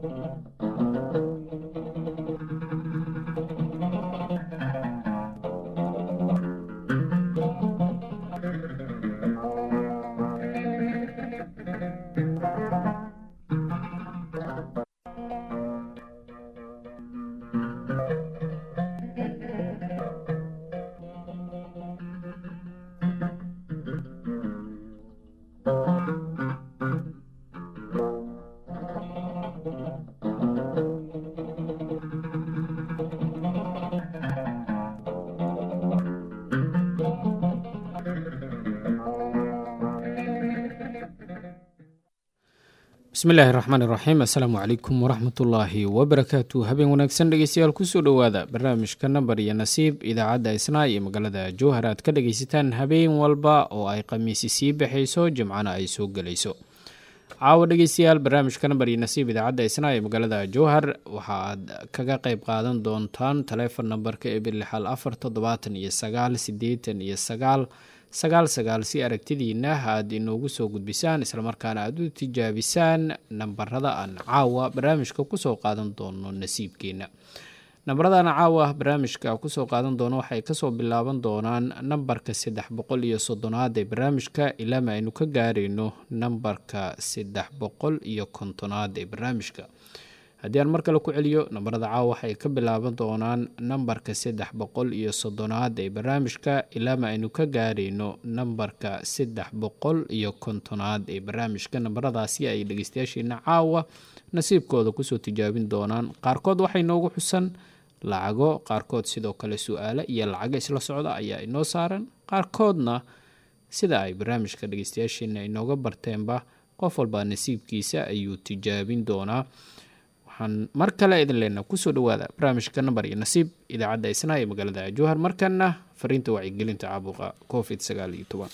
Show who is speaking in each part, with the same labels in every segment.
Speaker 1: bismillaahi raxmaan iraxiim assalaamu calaykum waraxmatullaahi wabarakaatu habeen wanaagsan dhegeystayaal kusoo dhowaada barnaamijka nambar iyo nasiib idaacadda isnaa iyo magaalada jowhar aad ka dhageysataan habeen walba oo ay khamiisi sii baxayso jimcana ay soo gelayso caawa dhegeystayaal barnaamijka nambar iyo nasiib idaacadda isnaa ee magaalada jowhar waxa aad kaga qeyb qaadan doontaan taleefon nambarka eber lixal afar toddobaatan iyo sagaal sideetan iyo sagaal sagaal sagaal si aragtidiina aad inoogu soo gudbisaan islamarkaana aad u tijaabisaan nambarada aan caawa barnaamijka kusoo qaadan doono nasiibkeena nambaradaan caawa barnaamijka kusoo qaadan doono waxay kasoo bilaaban doonaan nambarka saddex boqol iyo soddonaad ee barnaamijka ilaama aynu ka gaarayno nambarka saddex boqol iyo kontonaad ee barnaamijka haddii aan mar kale ku celiyo nambarada caawa waxay ka bilaaban doonaan nambarka saddex boqol iyo soddonaad ee barnaamijka ilaama aynu ka gaarayno nambarka saddex boqol iyo kontonaad ee barnaamijka nambaradaasi ay dhegeystayaasheena caawa nasiibkooda kusoo tijaabin doonaan qaarkood waxay noogu xusan lacago qaarkood sidoo kale su-aale iyo lacago isla socda ayaa inoo saaran qaarkoodna sida ay barnaamijka dhegeystayaasheena inooga barteenba qof walbaa nasiibkiisa ayuu tijaabin doonaa waxaan mar kale idin leenaa kusoo dhawaada barnaamijka nambar iyo nasiib idaacadda isnaa ee magaalada jowhar markana fariinta wacyigelinta caabuqa covid sagaal iyo toban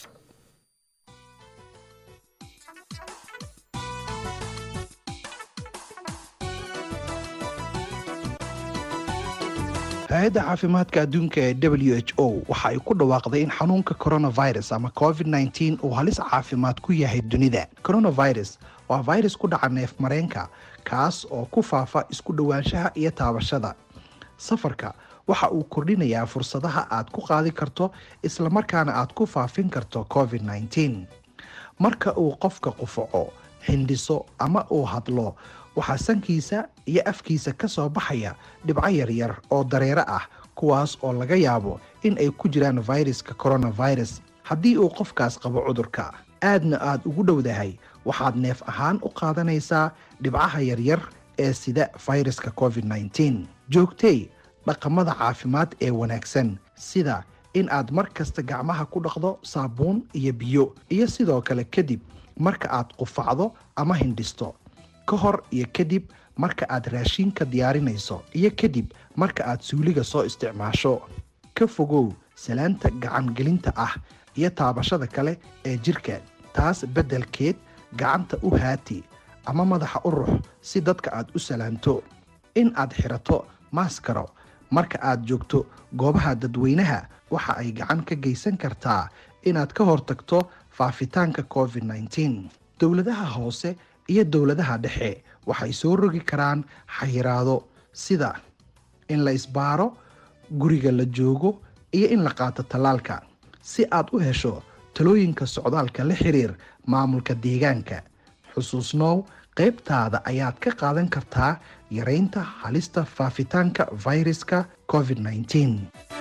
Speaker 2: hay-adda caafimaadka adduunka ee w h o waxa ay ku dhawaaqday in xanuunka coronavirus ama covid nteen uu halis caafimaad ku yahay dunida coronavirus waa virus ku dhaca neef mareenka kaas oo ku faafa isku dhowaanshaha iyo taabashada safarka waxa uu kordhinayaa fursadaha aad ku qaadi karto islamarkaana aad ku faafin karto covid nteen marka uu qofka qufaco hindhiso ama uu hadlo waxaa sankiisa iyo afkiisa ka soo baxaya dhibco yaryar oo dareero ah kuwaas oo laga yaabo in ay ku jiraan fayraska coronavirus haddii uu qofkaas qabo cudurka aadna aad ugu dhowdahay waxaad neef ahaan u qaadanaysaa dhibcaha yaryar ee sida fayraska covid nteen joogtay dhaqamada caafimaad ee wanaagsan sida in aad mar kasta gacmaha ku dhaqdo saabuun iyo biyo iyo sidoo kale kadib marka aad qufacdo ama hindhisto ka hor iyo kadib marka aad raashiinka diyaarinayso iyo kadib marka aad suuliga soo isticmaasho ka fogow salaanta gacangelinta ah iyo taabashada kale ee jirka taas beddelkeed gacanta u haati ama madaxa u rux si dadka aad u salaanto in aad xirato maaskaro marka aad joogto goobaha dadweynaha waxa ay gacan ka geysan kartaa inaad ka hortagto faafitaanka covid nteen dowladaha hoose iyo dowladaha dhexe waxay soo rogi karaan xayiraado sida in la isbaaro guriga la joogo iyo in la qaato tallaalka si aad u hesho talooyinka socdaalka la xiriir maamulka deegaanka xusuusnow qaybtaada ayaad ka qaadan kartaa yareynta halista faafitaanka fayraska covid nteen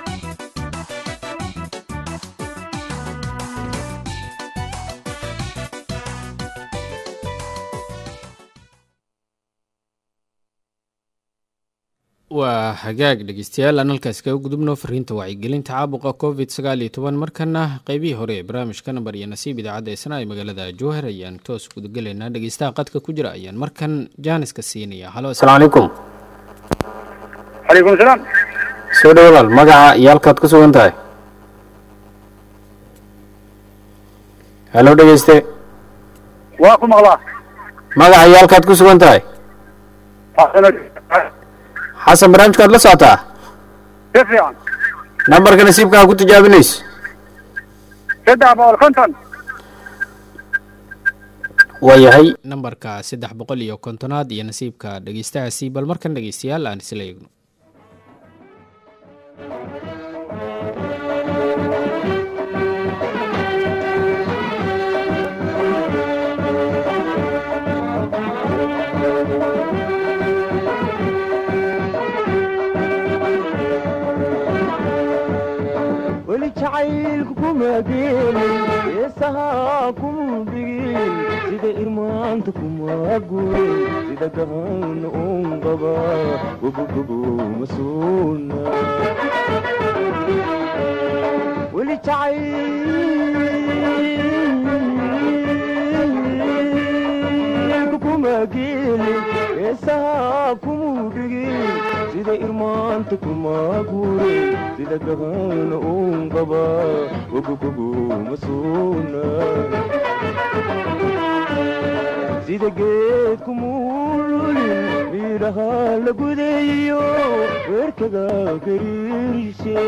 Speaker 1: waa hagaag dhegeystayaal aan halkaas kaga gudubno fariinta wacyigelinta caabuqa covid sagaal iyo toban markana qeybihii hore ee barnaamijka nambar iyo nasiib idaacadda isna ee magaalada jowhar ayaan toos gudagelaynaa dhegeystaha qadka ku jira ayaan markan jaaniska siinaya halo asalaamu calaykum
Speaker 3: calaykum salaam
Speaker 1: soo dhow walaal magaca iyo halkaad ku sugan tahay halo dhegeyste
Speaker 3: waa ku maqlaa
Speaker 1: magaca iyo halkaad ku sugan tahay xasan barnaamijkaad la socotaa
Speaker 3: si fiican
Speaker 1: nambarka nasiibkaa ku tijaabinayso
Speaker 3: saddex boqol konton
Speaker 4: waayahay
Speaker 1: nambarka saddex boqol iyo kontonaad iyo nasiibka dhegeystahaasi bal markan dhegeystayaal aan isla eegno
Speaker 5: weli jacaylku kuma geelin heesahaa kuma dhigin sida irmaanta kuma gurin sida gahan un qaba gobogobo ma suuna weli jacaylku kuma geelin heesahaa kuma dhigin sida irmaanta kuma gurin sida gahan un qaba gogogobo ma suuna sida geedku muululin miidhaha la gudayo weerkaga gariirshe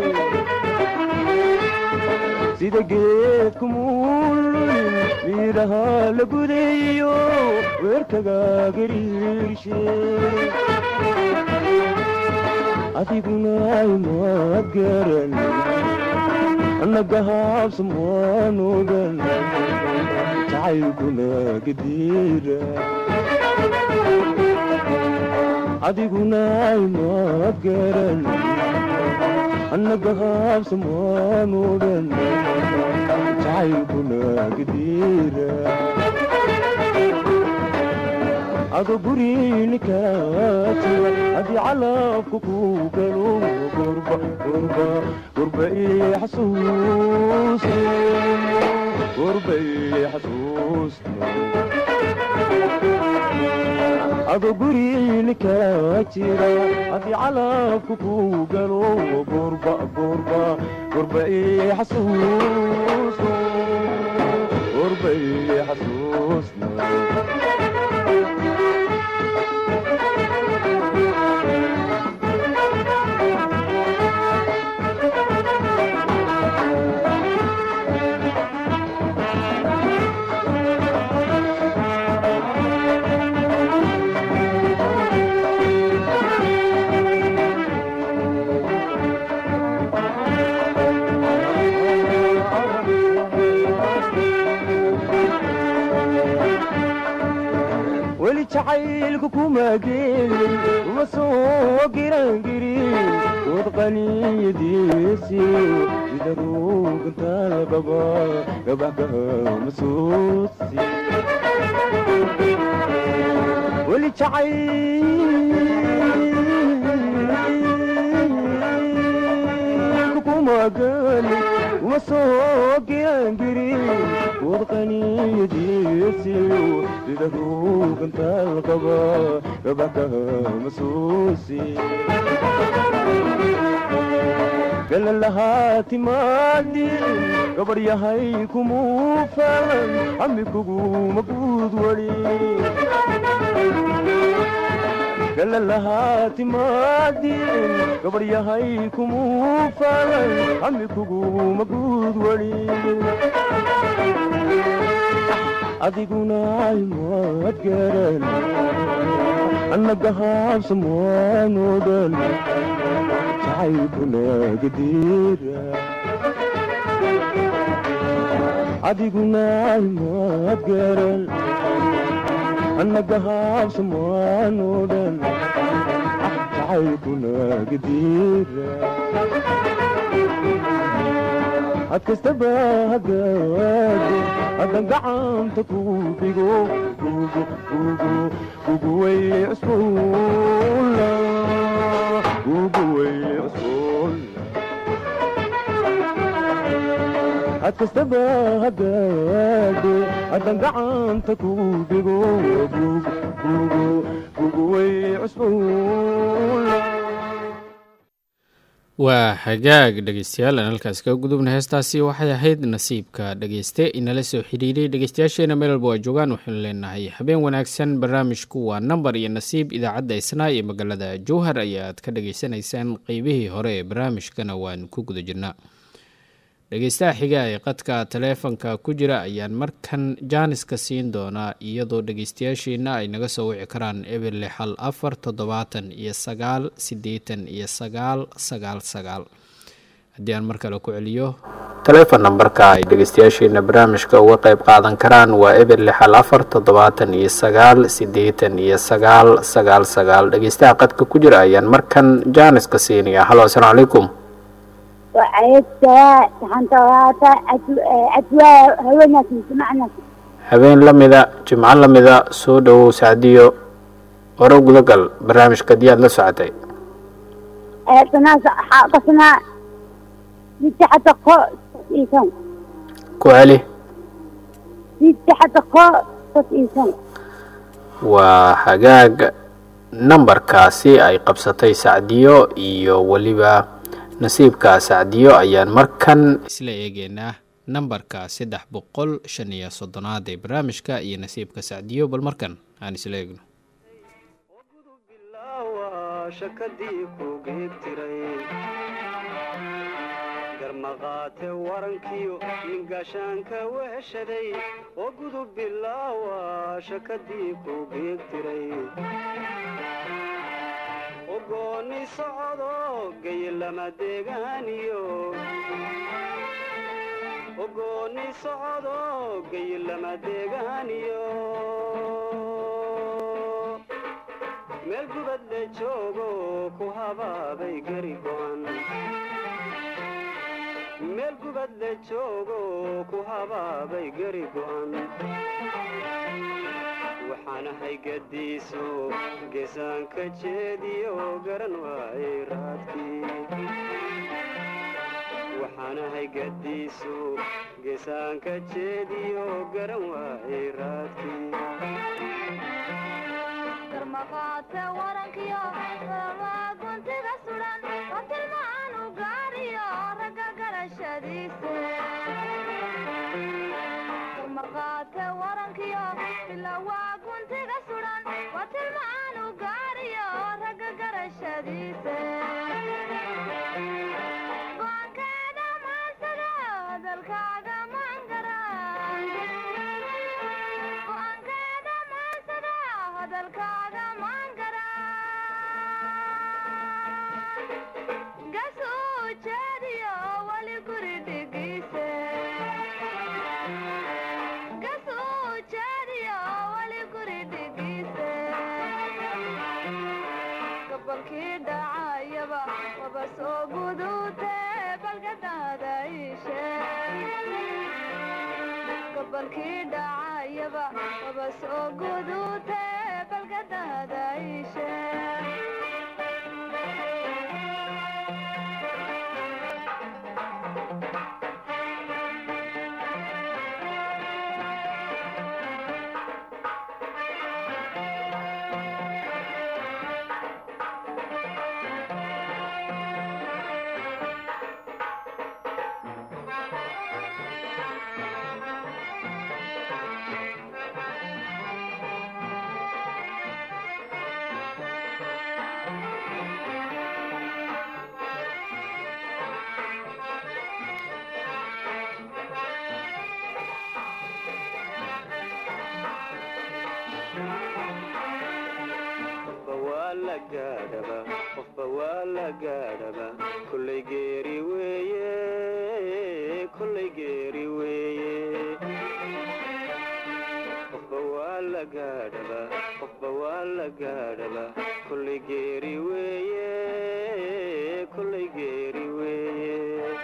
Speaker 5: sida geedku muululin miidhaha la gudayo weerkaga gariirshe adiguna imaad garan annaga haabsamaan ogan jacaylkuna gadiira adiguna imaad garan annaga haabsamaan ogan jacaylkuna gadiira ado gurinikaajiga haddii calabka ku galo gurba gurba gurba ii xasuusta gurba ii xasuusta ado gurinikaajiga haddii calabka ku galo gurba gurba gurba ii xasuusta gurba ii xasuusta weli jacaylku kuma geelin uma soo girangirin wad qaniyadiisi sida ruugantaal qaba gabaxgaha masuusi weli jacayl kuma geelin uma soo girangirin wad qaniyadiisi sida ruugantaal qaba gabaxgaha masuusi galalahaa timaadin gabar yahay kumuu falan amikuguma guud wali galalahaa timaadin gabar yahay kumuu falan amikuguma guud wali adiguna imaad garan annaga haabsamaan odan jacaylkuna gadiira adiguna imaad garan annaga haabsamaan odan jacaylkuna gadiira had kastaba hagaado haddan gacanta ku dhigo gugu gugu gugu way cusbuula gugu way cusbuula had kastaba hagaado haddan gacanta ku dhigo gugu gugu gugu way cusbuula
Speaker 1: waa hagaag dhegeystayaal aan halkaas kaga gudubna heestaasi waxay ahayd nasiibka dhegeyste inala soo xiriiray dhegeystayaasheena meel walba waa joogaan waxaynu leenahay habeen wanaagsan barnaamijku waa nambar iyo nasiib idaacadda isnaa iyo magaalada jowhar ayaad ka dhageysanaysaan qeybihii hore ee barnaamijkana waan ku guda jirnaa dhegeystaha xiga ee qadka taleefanka ku jira ayaan markan jaaniska siin doonaa iyadoo dhegeystayaashiina ay naga soo wici karaan eber lixal afar toddobaatan iyo sagaal siddeetan iyo sagaal sagaal sagaal haddii aan mar kale ku celiyo taleefon nambarka ay dhegeystayaashiina barnaamijka uga qeyb qaadan karaan waa eber lixal afar toddobaatan iyo sagaal siddeetan iyo sagaal sagaal sagaal dhegeystaha qadka ku jira ayaan markan jaaniska siinaya halo asalaamu calaykum
Speaker 4: وعيدتها حنطواتا أتوا هونا سمعنا
Speaker 1: habeen la mida jimco la mida soo dhowow sacdiyo hore gudagal barnaamijka diyaad la socotay
Speaker 4: قصنا قصنا تحت قو إيسان
Speaker 1: ku celi
Speaker 4: تحت قو إيسان
Speaker 1: waa hagaag nambarkaasi ay qabsatay sacdiyo iyo weliba nasiibka sacdiyo ayaan markan isla eegeynaa nambarka saddex boqol shan iyo soddonaad ee barnaamijka iyo nasiibka sacdiyo bal markan aan isla eegno
Speaker 5: bilaawa shakadii ku geegtiray garmaqaate warankiyo nin gaashaanka weheshaday oo gudub bilaawa shakadii ku geegtiray ogooni socdo gayilama deegaaniyo ogooni socdo gayilama deegaaniyo meel gubad le joogo ku habaabay gari go'an meel gubad le joogo ku habaabay gari go'an waxaan ahay gadiiso geesaanka jeediyo garan waayay raadkii waxaan ahay gadiiso geesaanka jeediyo garan waayay raadkii
Speaker 6: garmaqaate warankiyo rabaa guntiga sudan oo tilmaan u gaariyo ragga garashadiise garmaqaate warankiyo bilawaa guntiga sudan waa tilmaan u gaariyo ragga garashadiise go'aankeeda maansada hadalkaaga mangara go'aankeeda maansada hadalkaaga mangara gasuu jeediyo weli guri dhigiise gasuu jeediyo weli guri dhigiise gabalkii dhacayaba waba soo gudute balgadaada ishe gabalkii dhacayaba waba soo gudute balgadaada ishe
Speaker 5: qofba waa la gaadhaba qofba waa la gaadhaba kollay geeri weeye kollay geeri weeye qofba waa la gaadhaba qofba waa la gaadhaba kollay geeri weeye kollay geeri weeye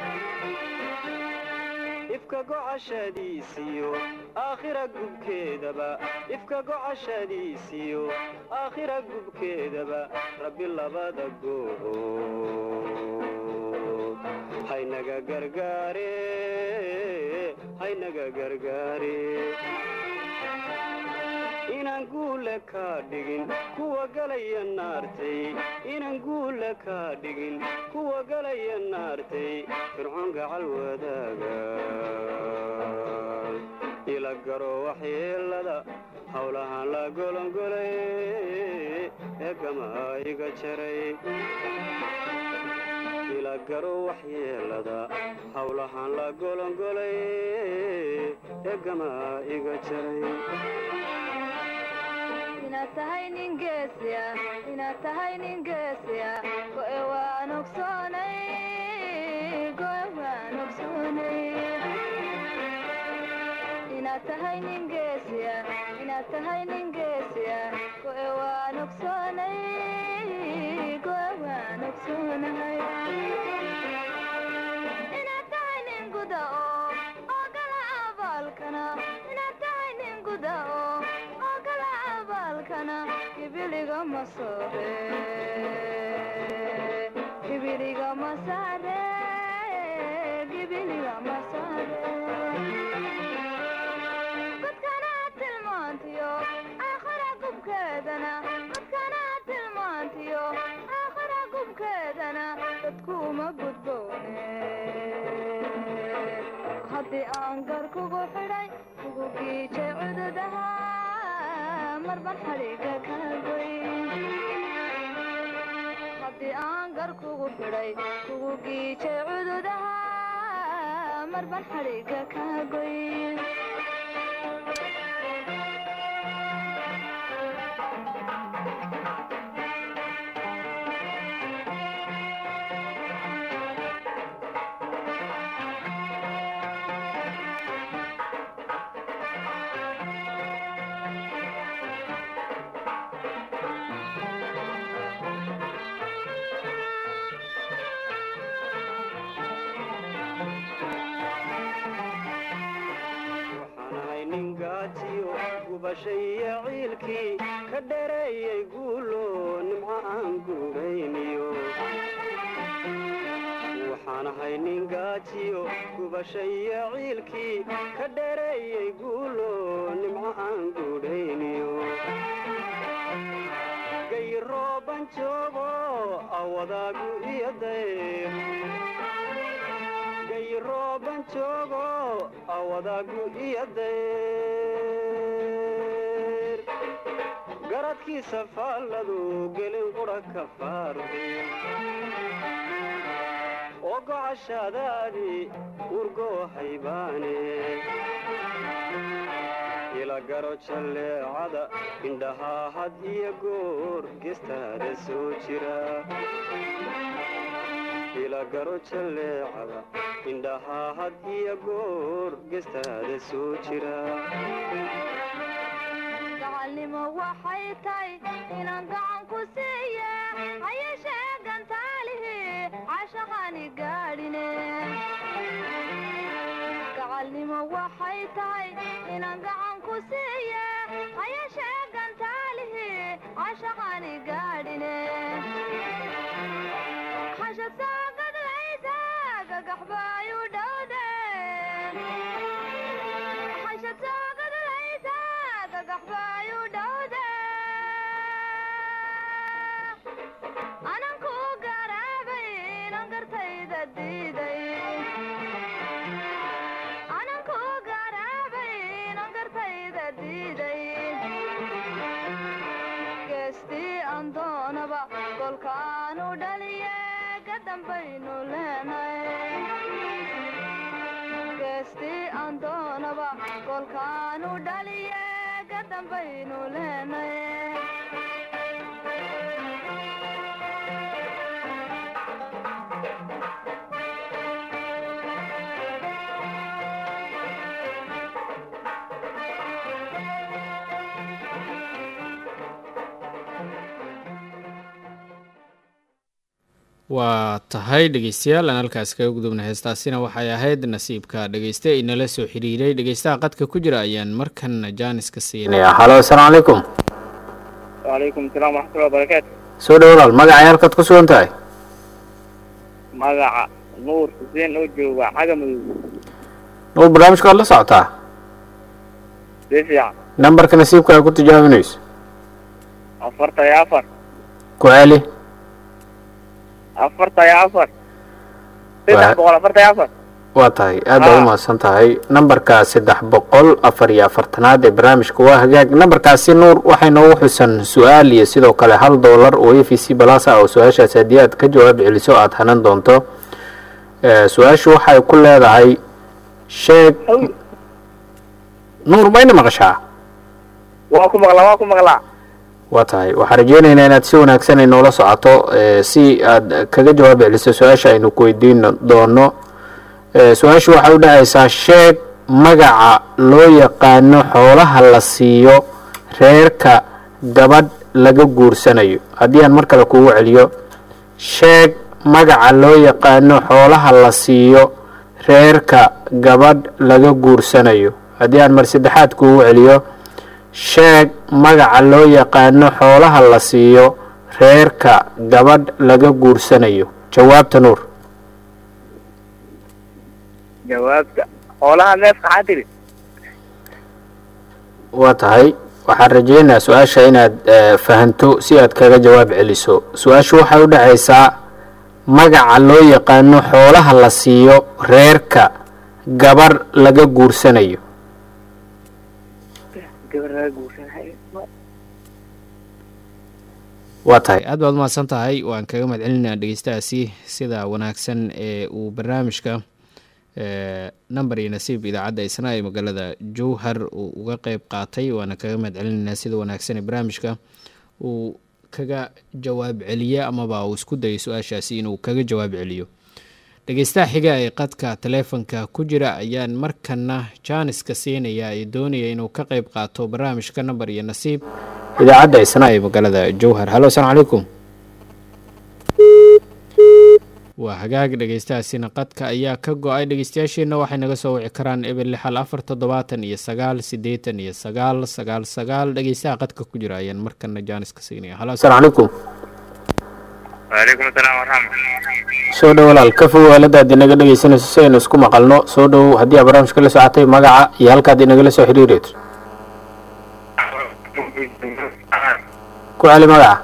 Speaker 5: ifka gocashadiisiyo aakhira gubkeedaba ifka gocashadiisiyo aakhira gubkeedaba rabbi labada goobood haynaga gargaare haynaga gargaare inaan guule kaa dhigin kuwa galaya naartay inaan guule kaa dhigin kuwa galaya naartay fircoon gacal wadaaga ila garo waxyeelada howlahaan la golongolay ee gamaa iga jaray ila kala garo waxyeelada howlahaan la golongolay egama iga jaray
Speaker 6: inaad tahay nin geesiya inaad tahay nin geesiya go'e waan ogsoonay go'e waan ogsoonay inaad tahay nin geesiya inaad tahay nin geesiya go'e waan ogsoonay go'e waan ogsoonahay inaad tahay nin guda oo oo gala abaalkana inaad tahay nin guda oo oo gala abaalkana hibiliga ma soore hibiliga ma saare hibiliga ma saare dadkana tilmaantiyo aakhira gubkeedana dadkana tilmaantiyo aakhira gubkeedana dadkuuma gudboone haddii aan gar kugu xidhay kugu giijay cududaha marban xadhiga ka goy haddii aan gar kugu xidhay kugu giijay cududaha marban xadhiga ka goy
Speaker 5: waxaan ahay nin gaajiyo gubashaiyo ciilkii ka dhereeyay guulo nimco aan guurayniyo waxaan ahay nin gaajiyo gubashaiyo ciilkii ka dhereeyay guulo nimco aan guudhayniyo gayrooban joogo awadaagu iyo dayr gayrooban joogo awadaagu iyo dayr garadkiisa faalladu gelin qudha ka faarday oo gocashaadaadii urgoo haybaane ila garo jalleecada indhahaa had iyo goor gestaada soo jira ila garo jalleecada indhahaa had iyo goor gestaada soo jira
Speaker 6: gacalnimo waxay tahay inaan gacan ku siiye hayeshee gantaalihi cashaqani gaadhine gacalnimo waxay tahay inaan gacan ku siiye hayeshee gantaalihi cashaqani gaadhine xashad soo gadlaysa gagaxbaayu dhowde xashad soo gadlaysa gagaxbaayu dhowde anan ku garaabay inan gartayda diiday anan ku garaabay inan gartayda diiday geestii aan doonaba golkaanu dhaliye ka dambaynu leenay geestii aan doonaba golkaanu dhaliye ka dambaynu leenay
Speaker 1: waa tahay dhegeystayaal aan halkaas kaga gudubna heestaasina waxay ahayd nasiibka dhegeyste inala soo xiriiray dhegeystaha qadka ku jira ayaan markan jaaniska siinaya halo asalaamu calaykum
Speaker 3: wacalaykum asalaam waraxmatullahi wabarakaatu
Speaker 1: soo dhow walaal magaca halkaad ku sugan tahay
Speaker 3: magaca nuur xuseen oo jooga xaga madow
Speaker 1: nuur barnaamijka waad la socotaa
Speaker 3: si fiican
Speaker 1: nambarka nasiibka aad ku tijaabinayso
Speaker 3: afarta iyo afar
Speaker 1: ku celi
Speaker 3: afarta iyo afar
Speaker 1: Waa-
Speaker 3: saddex boqol afarta iyo afar
Speaker 1: waa tahay aad baad
Speaker 3: Ah.
Speaker 1: u mahadsan tahay nambarka saddex boqol afar iyo afartanaad ee barnaamijka waa hagaag nambarkaasi nuur waxay noogu xusan su-aal iyo sidoo kale hal doolar oo a v c balasa oo su-aashaas haddii aad ka jawaab celiso aad hanan doonto Eh, su-aashu waxay ku leedahay sheeg nuur mayna maqashaa
Speaker 3: waa ku maqlaa waa ku maqlaa
Speaker 1: waa tahay waxaan rajeynaynaa inaad si wanaagsan ay noola socoto eh, si aad kaga jawaab celiso su-aasha aynu ku weydiin doono Eh, su-aashu waxay u dhacaysaa sheeg magaca loo yaqaano xoolaha la siiyo reerka gabadh laga guursanayo haddii aan mar kale kugu celiyo sheeg magaca loo yaqaano xoolaha la siiyo reerka gabadh laga guursanayo haddii aan mar saddexaad kugu celiyo sheeg magaca loo yaqaano xoolaha la siiyo reerka gabadh laga guursanayo jawaabta nuur
Speaker 3: jawaabta xoolaha neefka maxaa tiri
Speaker 1: waa tahay waxaan rajeynayaa su-aasha inaad eh, fahanto si aad kaga jawaab celiso su-aashu waxay u dhacaysaa magaca loo yaqaano xoolaha la siiyo reerka gabar laga guursanayo
Speaker 3: gabar laga guursanay
Speaker 1: waa tahay aad baad umahadsan tahay waan kaga mahad celinaa dhegeystahaasi sida wanaagsan ee uu barnaamijka eh, namber iyo nasiib idaacadda isna ee magaalada jowhar uu uga qeyb qaatay waana kaga mahad celinaynaa sida wanaagsan ee barnaamijka uu kaga jawaab celiye amaba uu isku dayay su-aashaasi inuu kaga jawaab celiyo dhegeystaha xiga ee qadka taleefonka ku jira ayaan markana jaaniska siinaya ee doonaya inuu ka qeyb qaato barnaamijka namber iyo nasiib idaacadda isna ee magaalada jowhar hallo asalaamu calaykum waa hagaag dhegeystahaasina qadka ayaa ka go-ay dhegeystayaasheenna waxay naga soo wici karaan eber lixal afar toddobaatan iyo sagaal siddeetan iyo sagaal sagaal sagaal dhegeystaha qadka ku jira ayaan markana jaaniska siinaya hallo asalaamu calaykum
Speaker 3: waalaikum asalaam waraxmat
Speaker 1: soo dhow walaal ka fow aaladaad inaga dhegeysanayso si aynu isku maqalno soo dhow haddii aa barnaamijka la socotay magaca iyo halkaad inagala soo xiriireyso ku celi magaca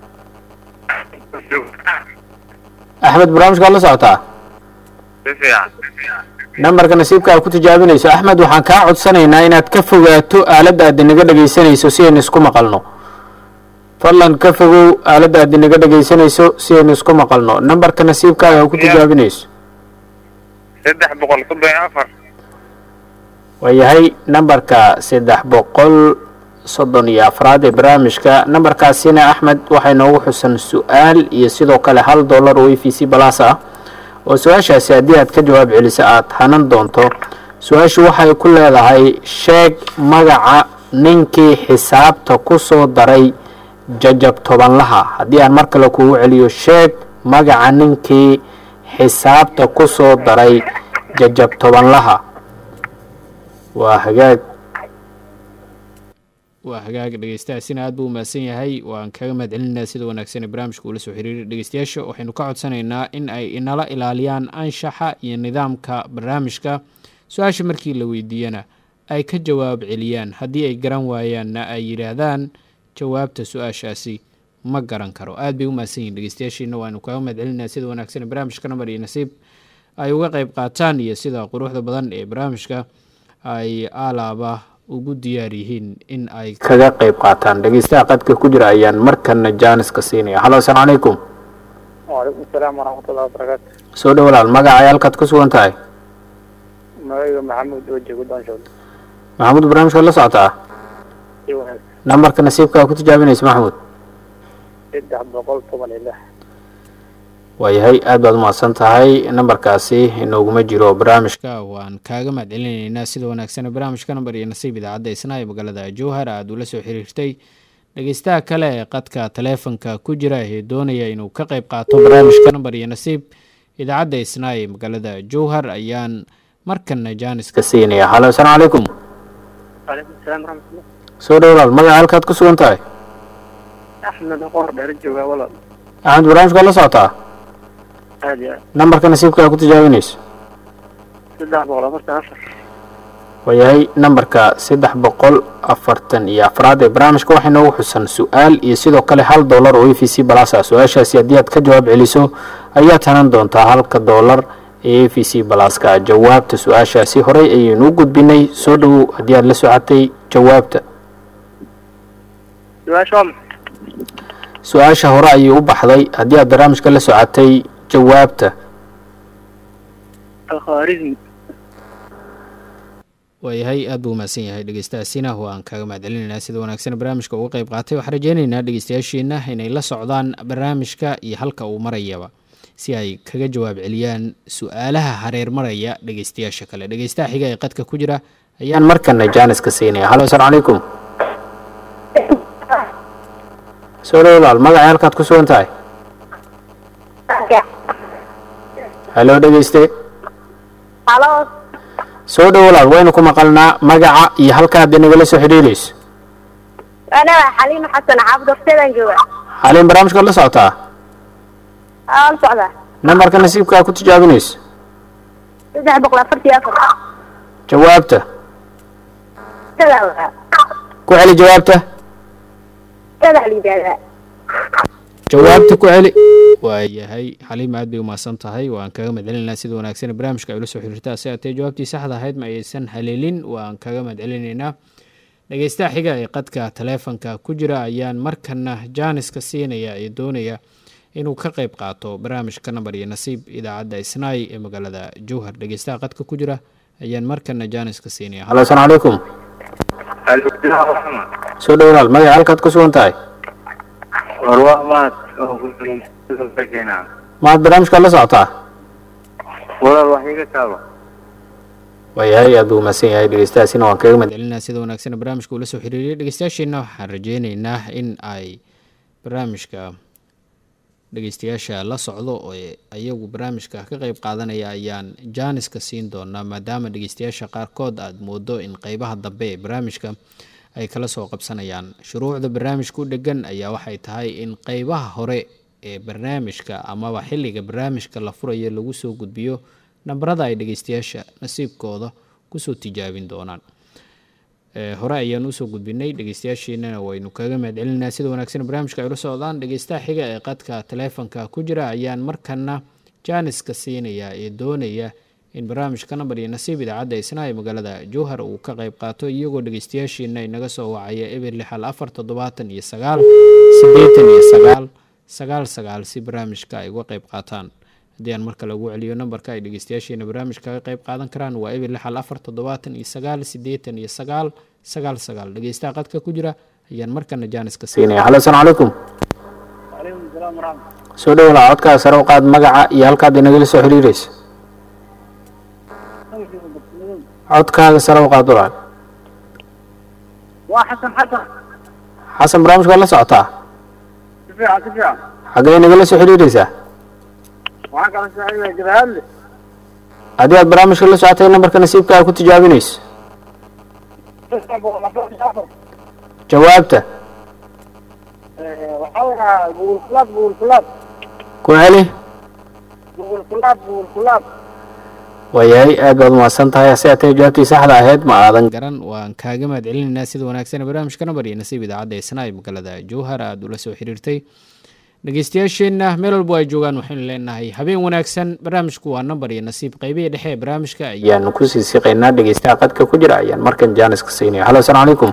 Speaker 1: axmed barnaamijkaad la socotaa
Speaker 3: si fiican
Speaker 1: nambarka nasiibka aad ku tijaabinayso axmed waxaan kaa codsanaynaa inaad ka fogaato aaladda aad inaga dhegeysanayso si aynu isku maqalno fadlan ka fogow aaladda aad inaga dhegeysanayso si aynu isku maqalno nambarka nasiibkaaga aad ku tijaabinayso
Speaker 3: saddex boqol soddon iyo afar
Speaker 1: waayahay nambarka saddex boqol soddon iyo afraad ee barnaamijka nambarkaasina axmed waxay noogu xusan su-aal iyo sidoo kale hal dollar oo e v c balas ah oo su-aashaasi haddii aad ka jawaab celiso aad hanan doonto su-aashu waxay ku leedahay sheeg magaca ninkii xisaabta ku soo daray jajab tobanlaha haddii aan mar kale kugu celiyo sheeg magaca ninkii xisaabta ku soo daray jajab tobanlaha waa hagaag waa hagaag dhegeystahaasina aad buu umahadsan yahay waan kaga mahad celinaa sida wanaagsan ee barnaamijka uula soo xiriiray dhegeystayaasha waxaynu ka codsanaynaa in ay inala ilaaliyaan anshaxa iyo nidaamka barnaamijka su-aasha markii la weydiiyana ay ka jawaab celiyaan haddii ay garan waayaanna ay yidhaahdaan jawaabta su-aashaasi ma garan karo aad bay umahadsan yihin dhegeystayaashiina waanu kaga mahad celinaa sida wanaagsan ee barnaamijka namar iyo nasiib ay uga qeyb qaataan iyo sida quruxda badan ee barnaamijka ay alaaba ugu diyaar yihiin in ay kaga qeyb qaataan dhegeystaha qadka ku jira ayaan markana jaaniska siinaya hallo asalaamu calaykum
Speaker 3: waalaikum asalaam waraxmatullahi wabarakaatu
Speaker 1: soo dhow walaal magacay halkaad ku sugan tahay
Speaker 3: magayga maxamuud oo joogo donshood
Speaker 1: maxamuud barnaamijka la socotaa
Speaker 3: si wanaagsan
Speaker 1: nambarka nasiibkaa ku tijaabinaysa maxamuud
Speaker 3: saddex boqol toban iyo lix
Speaker 1: waayahay aad baad umahadsan tahay nambarkaasi inooguma jiro barnaamijka waan kaaga mahad celinaynaa sida wanaagsan barnaamijka nambar iyo nasiib idaacadda isna ee magaalada jowhar aad ula soo xiriirtay dhegeystaha kale ee qadka taleefonka ku jira ee doonaya inuu ka qeyb qaato barnaamijka nambar iyo nasiib idaacadda isna ee magaalada jowhar ayaan markana jaaniska siinaya hallo asalaamu calaykum
Speaker 3: waalaikum asalaam waraxmatullah
Speaker 1: soo dhow walaal magaca halkaad ku sugan tahay
Speaker 3: axmed qoor dheer joogaa walaal
Speaker 1: axmed barnaamijka la socotaa
Speaker 3: aad iyo aad
Speaker 1: nambarka nasiibka aad ku tijaabinayso
Speaker 3: saddex boqol afartan afar
Speaker 1: waayahay nambarka saddex boqol afartan iyo afraad ee barnaamijka waxay noogu xusan su-aal iyo sidoo kale hal dollar oo e v c balas ah su-aashaasi haddii aad ka jawaab celiso ayaad hanan doontaa halka dollar ee e v c balaska jawaabta su-aashaasi horey ayaynu u gudbinay soo dhowow haddii aad la socotay jawaabta
Speaker 3: su-aasha waa maxay
Speaker 1: su-aasha hore ayay u baxday haddii aad barnaamijka la socotay jawaabta
Speaker 3: alkhawaarizmi
Speaker 1: waayahay aad buu umahadsan yahay dhegeystahaasina waan kaaga mahadcelinaynaa sida wanaagsan barnaamijka uga qeyb qaatay waxaan rajeynaynaa dhegeystayaashiina inay la socdaan barnaamijka iyo halka uu marayaba si ay kaga jawaab celiyaan su-aalaha hareer maraya dhegeystayaasha kale dhegeystaha xiga ee qadka ku jira ayaan markana jaaniska siinaya halo asalaamu calaykum soo dhowlaal magacay halkaad ku sugan tahay halo dhegeyste
Speaker 4: halo
Speaker 1: soo dhowlaal waynu ku maqalnaa magaca iyo halkaad inagala soo xidhiirayso
Speaker 4: ana xaliin xasan xaafid horteedaan jooga
Speaker 1: xaliin barnaamijkaad la socotaa
Speaker 4: aa la socdaa
Speaker 1: nambarka nasiibkaa ku tijaabinayso
Speaker 4: saddex boqol afartii afar
Speaker 1: jawaabta
Speaker 4: sadaa
Speaker 1: ku celi jawaabta
Speaker 4: sadaa la yidhaahdaa
Speaker 1: jawaabta ku celi waayahay xaliim aad bay umahadsan tahay waan kaga mahadcelinaynaa sida wanaagsan barnaamijka ay ula soo xiriirtaa si atee jawaabtii saxda ahayd ma aysan haleelin waan kaga mahadcelinaynaa dhegeystaha xiga ee qadka taleefanka ku jira ayaan markana jaaniska siinaya ee doonaya inuu ka qeyb qaato barnaamijka nambar iyo nasiib idaacadda isnaay ee magaalada jowhar dhegeystaha qadka ku jira ayaan markana jaaniska siinaya halo asalaamu calaykum soo dhowlaal magaca halkaad ku sugan tahay
Speaker 3: warwaa maad
Speaker 1: maad barnaamijkaad la socotaa
Speaker 3: walaal wax iga taaba
Speaker 1: waayahay aad buu umahadsan yahay dhegeystahaasina waan kaga mahadcelinaa sida wanaagsan barnaamijka ula soo xiriiriyay dhegeystayaasheena waxaan rajeyneynaa in ay barnaamijka dhegeystayaasha la socdo oo ayagu barnaamijka ka qeyb qaadanaya ayaan jaaniska siin doonaa maadaama dhegeystayaasha qaarkood aada moodo in qeybaha dambe ee barnaamijka ay kala soo qabsanayaan shuruucda barnaamijka u dhegan ayaa waxay tahay in qeybaha hore ee barnaamijka amaba xilliga barnaamijka la furayo lagu soo gudbiyo nambarada ay dhegeystayaasha nasiibkooda kusoo tijaabin doonaan hore ayaan usoo gudbinay dhegeystayaashiinana waynu kaga mahadcelinaa sida wanaagsan barnaamijka ay ula socdaan dhegeystaha xiga ee qadka taleefonka ku jira ayaan markana jaaniska siinaya ee doonaya in barnaamijka nambar iyo nasiib idaacadda isna ee magaalada jowhar uu ka qeyb qaato iyagoo dhegeystayaashiina inaga soo wacaya eber lixal afar toddobaatan iyo sagaal siddeetan iyo sagaal sagaal sagaal si barnaamijka ay uga qeyb qaataan haddii aan marka lagu celiyo nambarka ay dhegeystayaasheena barnaamijka ka qeyb qaadan karaan waa eber lixal afar toddobaatan iyo sagaal siddeetan iyo sagaal sagaal sagaal dhegeystaha qadka ku jira ayaan markana jaaniska siinaya halo asalaamu calaykum
Speaker 3: calaykum salaam waraxmat
Speaker 1: soo dhowlaa codkaa sare u qaad magaca iyo halkaad inagala soo xiriirayso codkaaga sare u qaad walaal
Speaker 3: waa xasan xasan
Speaker 1: xasan barnaamijka waad la socotaa
Speaker 3: si fiican si fiican
Speaker 1: xaggee inagala soo xiriiraysaa
Speaker 3: waxaan kala socday jabahadle
Speaker 1: haddii aad barnaamijka la socotay nambarka nasiibkaa ku tijaabinayso
Speaker 3: saddex boqol afartii afar
Speaker 1: jawaabta
Speaker 3: waxaa wayaa gugul kulaab gugul kulaab
Speaker 1: ku celi
Speaker 3: gugul kulaab gugul kulaab
Speaker 1: waayahay aad baad umahadsan tahay hase atee jawaabtii saxda ahayd ma aadan garan waan kaaga mahadcelinaynaa sida wanaagsan barnaamijka nambar iyo nasiib idaacadda isna ee magaalada jowhar aada ula soo xiriirtay dhegeystayaasheenna meel walbo ay joogaan waxaynu leenahay habeen wanaagsan barnaamijku waa nambar iyo nasiib qeybihii dhexe ee barnaamijka ayaanu kusii siqaynaa dhegeystaha qadka ku jira ayaan markan jaaniska siinaya halo asalaamu calaykum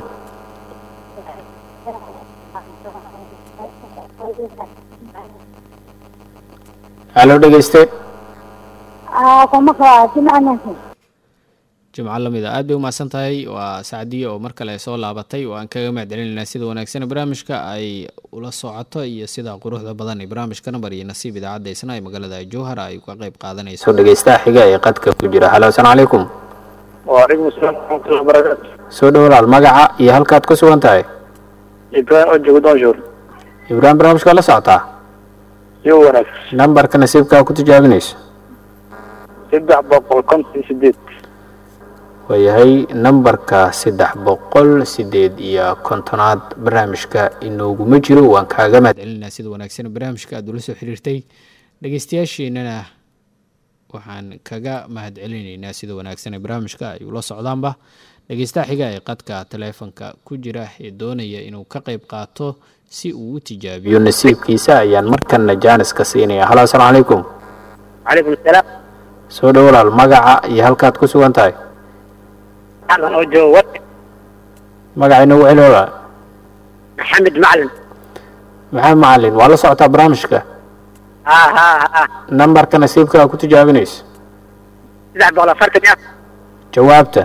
Speaker 1: halo dhegeyste
Speaker 4: aa kuma kaa jimcanaasa
Speaker 1: jimco lamida aad bay umahadsan tahay waa sacdiye oo mar kale soo laabatay oo aan kaga mahadcelinaynaa sida wanaagsan barnaamijka ay ula socoto iyo sida quruxda badan ee barnaamijka nambar iyo nasiib idaacadda isna ee magaalada jowhar ay uga qeyb qaadanayso dhegeystaha xiga ee qadka ku jira halo asalaamu calaykum
Speaker 3: waalaikum asalaam waraxmatullahi wabarakaatu
Speaker 1: soo dhowlaal magaca iyo halkaad ku sugan tahay
Speaker 3: ibrahim oo joogo doonshuur
Speaker 1: ibraahim barnaamijka waad la socotaa
Speaker 3: iyo wanaagsan
Speaker 1: nambarka nasiibkaa ku tijaabinayso
Speaker 3: saddex boqol konton iyo sideed
Speaker 1: waayahay nambarka saddex boqol sideed iyo kontonaad barnaamijka inooguma jiro waan kaaga mahadcelinaa sida wanaagsan barnaamijka aada ula soo xiriirtay dhegeystayaashiinana waxaan kaga mahadcelinaynaa sida wanaagsan barnaamijka ay ula socdaanba dhegeystaha xiga ee qadka taleefonka ku jira ee doonaya inuu ka qeyb qaato si uu u tijaabiyo nasiibkiisa ayaan markana jaaniska siinaya halo asalaamu calaykum
Speaker 3: calaykum salaam
Speaker 1: soo dhowlaal magaca iyo halkaad ku sugan tahay
Speaker 3: xasan oo joogo wa
Speaker 1: magaca inagu celi walaal
Speaker 3: maxamed macalin
Speaker 1: maxamed macalin waa la socotaa barnaamijka
Speaker 3: ha ha ha
Speaker 1: nambarka nasiibkaa ku tijaabinayso
Speaker 3: saddex boqol afartan iyo afar
Speaker 1: jawaabta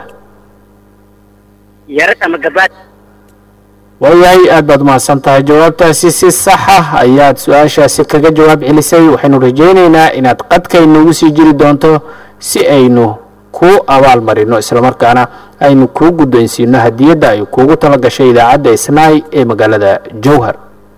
Speaker 3: yarad ama gabaad
Speaker 1: waayahay aad baad umahadsan tahay jawaabtaasi si saxa ayaad su-aashaasi kaga jawaab celisay waxaynu rajaynaynaa inaad qadkaynuugu sii jiri doonto si aynu kuu abaal marino islamarkaana aynu kuu guddoonsiino hadiyadda ay kuugu tala gashay idaacadda isnaay ee magaalada jowhar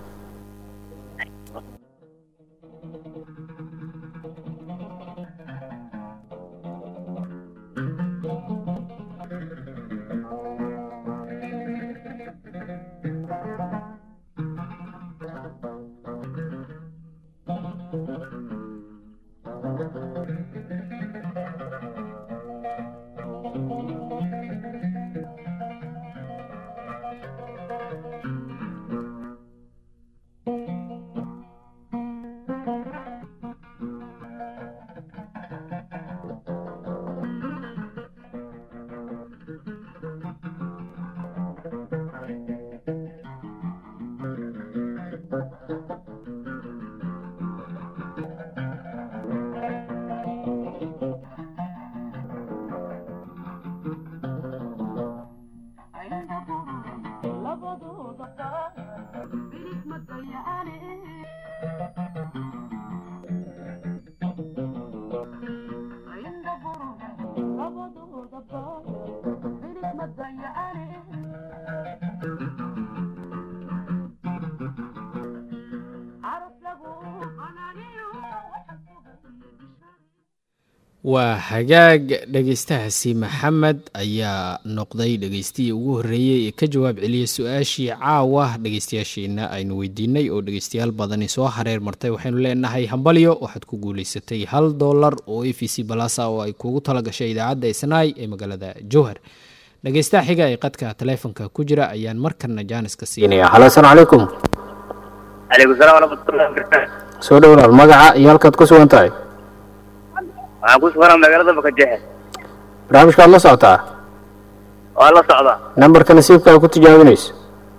Speaker 1: waa hagaag dhegeystahaasi maxamed ayaa noqday dhegeystihii ugu horreeyey ee ka jawaab celiyay su-aashii caawa dhegeystayaashiina aynu weydiinay oo dhegeystayaal badani soo hareer martay waxaynu leenahay hambalyo waxaad ku guuleysatay hal doolar oo a v c balasa oo ay kuugu talagashay idaacadda isnaay ee magaalada jowhar dhegeystaha xiga ee qadka taleefonka ku jira ayaan markana jaaniska siinaya halo asalaamu calaykum
Speaker 3: calaykum salaam waraxmatullahi wabarakaatu
Speaker 1: soo dhowlaal magaca iyo halkaad ku sugan tahay
Speaker 3: waxaan ku suganaa magaalada bakajexe
Speaker 1: barnaamijkaad la socotaa
Speaker 3: waa la socdaa
Speaker 1: nambarka nasiibka ay ku tijaabinayso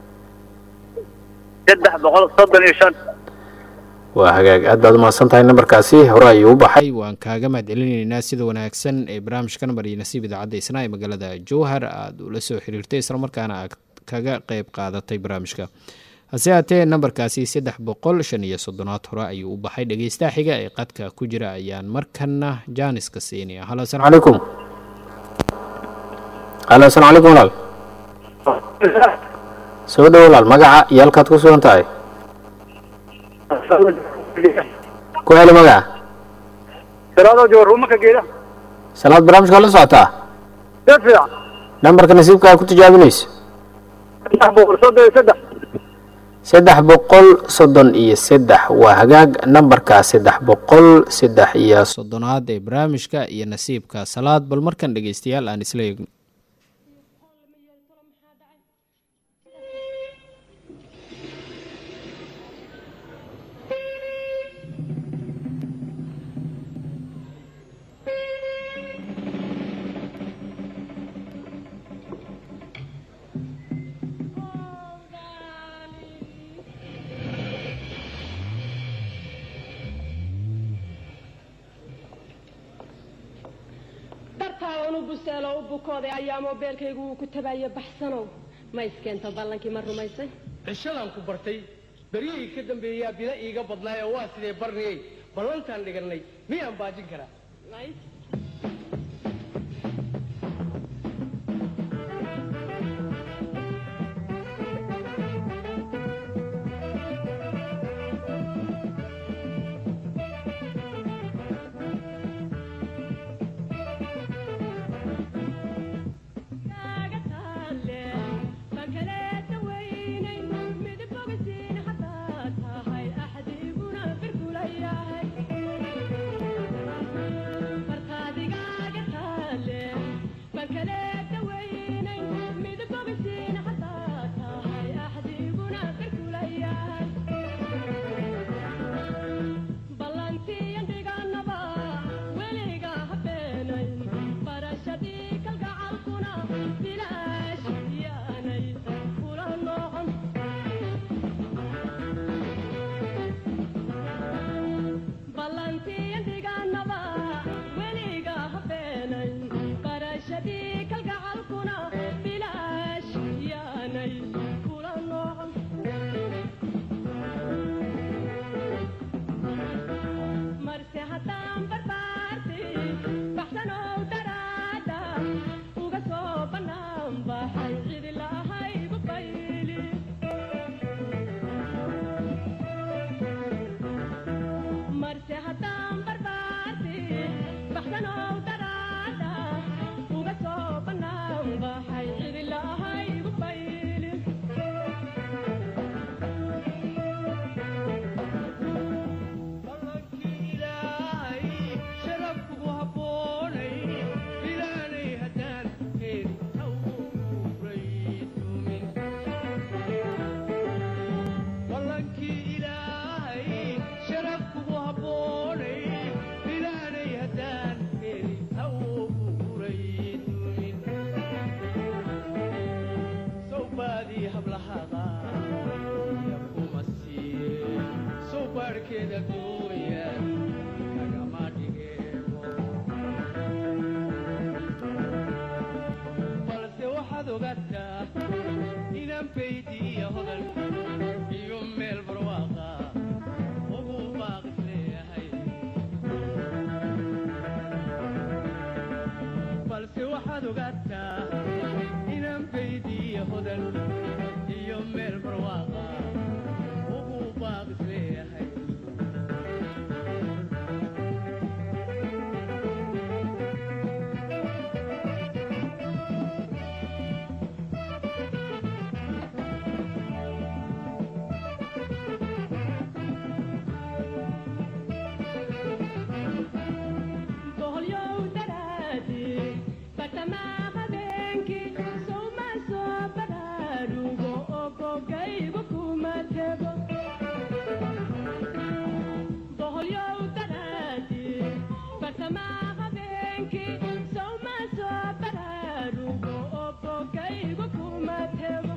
Speaker 3: saddex boqol soddon iyo shan
Speaker 1: waa hagaag aad baad umahadsan tahay nambarkaasi hore ayuu u baxay waan kaaga mahad celinaynaa sida wanaagsan ee barnaamijka nambar iyo nasiib idaacadda isnaa ee magaalada jowhar aada ula soo xiriirtay islamarkaana aad kaga qeyb qaadatay barnaamijka hase haatee nambarkaasi saddex boqol shan iyo soddonaad hore ayuu u baxay dhegeystaha xiga ee qadka ku jira ayaan markana jaaniska siinaya halo asalaamu calaykum halo asalaamu calaykum walaal soo dhow walaal magaca iyo halkaad ku sugan tahay ku heli magaca
Speaker 3: salaado joor rumaka geeda
Speaker 1: salaad barnaamijkaad la socotaa
Speaker 3: si fiican
Speaker 1: nambarka nasiibka aad ku tijaabinayso
Speaker 3: saddex boqol soddon iyo saddex
Speaker 1: saddex boqol soddon iyo saddex waa hagaag nambarka saddex boqol saddex iyo soddonaad ee barnaamijka iyo nasiibka salaad bal markan dhegeystayaal aan isla eegno
Speaker 7: dartaa unu buseelo u bukooday ayaa moobeelkaygu uu ku tabaaya baxsanow ma iskeento ballankii ma rumaysay
Speaker 8: cishadan ku bartay beryihii ka dambeeyaa bida iiga badnaay oo waa sidee barniyey ballantaan dhigannay miyaan baajin karaa
Speaker 7: Farta
Speaker 5: baarkeeda gooya kagama dhigeebo balse waxaad ogaataa inaan baydiya hodan iyo meel barwaaqa ugu baaqis leeyahay balse waxaad ogaataa inaan baydiya hodan iyo meel barwaaqa ugu baaqis leeyahay
Speaker 7: boholyow daraadi bartamaa habeenkii sowma soo baraarugo oo bogaygu kuma tego boholyow daraadi bartamaa habeenkii sowma soo baraarugo oo bogaygu kuma tego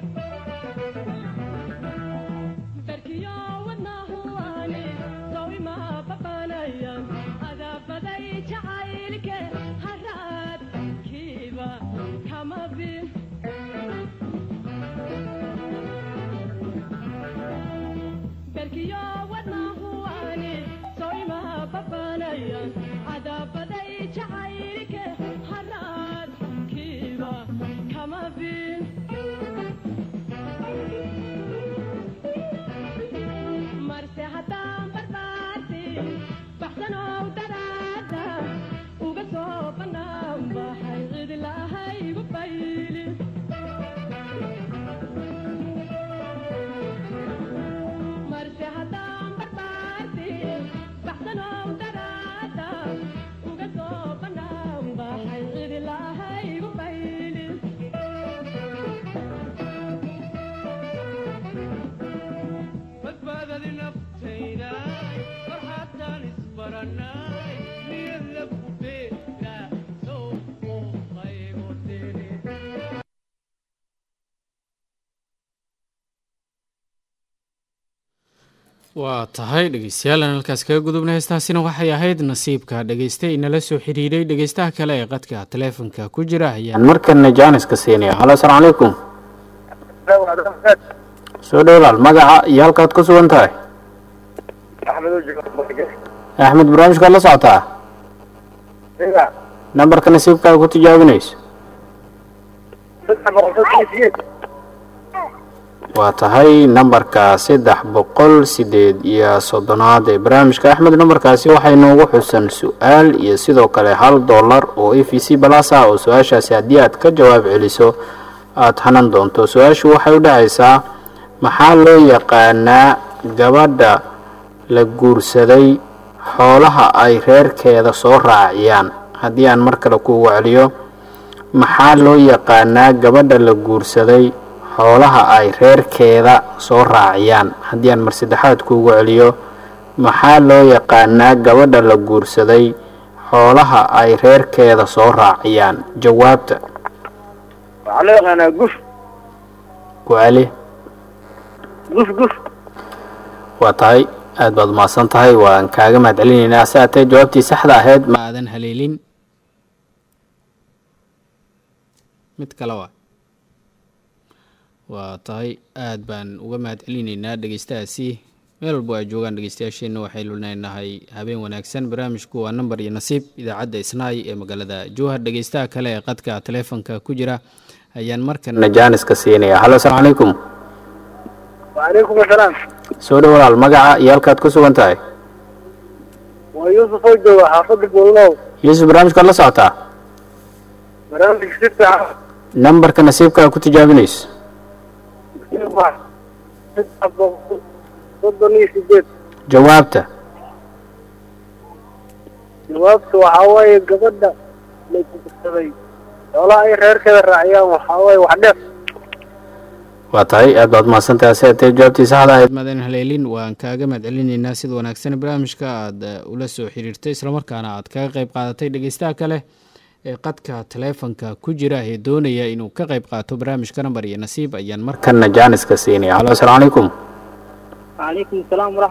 Speaker 7: barkiyo wadnahuwaani sawima babanayan adabaday jacaylke haraad kiiba kama bin barkiyo wadnahuwaani sawima babanayan adabaday jacaylke haraad kiiba kama bin marse haddaan barbaarti baxsanow daraada uga soo bannaan baxay cidi lahaygu bayli marse haddaan barbaarti baxsanow daraada uga soo bannaan baxay cidi lahaygu bayli
Speaker 5: badbaadadi naftayday farxaadtaan isbarannay niyad lagu beera sow muuqaygu diri
Speaker 1: waa tahay dhegeystayaal aan halkaas kaga gudubna heestaasina waxay ahayd nasiibka dhegeyste inala soo xiriiray dhegeystaha kale ee qadka taleefonka ku jira ayaan markana jaaniska siinaya halo asalaamu calaykum soo dhowlaal magaca iyo halkaad ku sugan tahay axmed barnaamijkaad la socotaa nambarka nasiibkaaga ku tijaabinayso waa tahay nambarka saddex boqol sideed iyo soddonaad ee barnaamijka axmed nambarkaasi waxay noogu xusan su-aal iyo sidoo kale hal dollar oo a v c balas ah oo su-aashaasi haddii aad ka jawaab celiso aada hanan doonto su-aashu waxay u dhacaysaa maxaa loo yaqaanaa gabadha la guursaday xoolaha ay reerkeeda soo raaciyaan haddii aan mar kale kuugu celiyo maxaa loo yaqaanaa gabadha la guursaday xoolaha ay reerkeeda soo raaciyaan haddii aan mar saddexaad kuugu celiyo maxaa loo yaqaanaa gabadha la guursaday xoolaha ay reerkeeda soo raaciyaan jawaabta
Speaker 3: waxaa loo yaqaanaa guf
Speaker 1: ku celi
Speaker 3: guf guf
Speaker 1: waa tahay aad baad umahadsan tahay waan kaaga mahad celinaynaa si aatee jawaabtii saxda ahayd ma aadan haleelin mid kale waa waa tahay aad baan uga mahad celinaynaa dhegeystahaasi meel walbo ay joogaan dhegeystayaasheenna waxaynu leenahay habeen wanaagsan barnaamijku waa nambar iyo nasiib idaacadda isnaay ee magaalada jowhar dhegeystaha kale ee qadka taleefonka ku jira ayaan markana jaaniska siinaya halo asalaamu calaykum
Speaker 3: wacalaykum asalaam
Speaker 1: soo dhow walaal magaca iyo halkaad ku sugan tahay
Speaker 3: waa yuusuf oo jooga xaafadda goolnow
Speaker 1: yuusuf barnaamijkaad la socotaa
Speaker 3: barnaamij si fiican
Speaker 1: nambarka nasiibkaa ku tijaabinayso
Speaker 3: saddex boqol soddon iyo sideed
Speaker 1: jawaabta
Speaker 3: jawaabtu waxaa waaye gabadha la guursaday xoolaha ay reerkeeda raaciyaan waxaa waaye wax dheer
Speaker 1: waa tahay aad baad mahadsantahay si atee jawaabtii saxda ahayd madan haleelin waan kaaga mahad celinaynaa sida wanaagsan barnaamijka aad eh, ula soo xiriirtay islamarkaana aad kaga qayb qaadatay dhegeystaha kale ee qadka taleefonka ku jira ee doonaya inuu ka qayb qaato barnaamijka nambar iyo nasiib ayaan markana jaaniska siinaya halo asalaamu calaykum
Speaker 3: calaykum asalaam waraxmat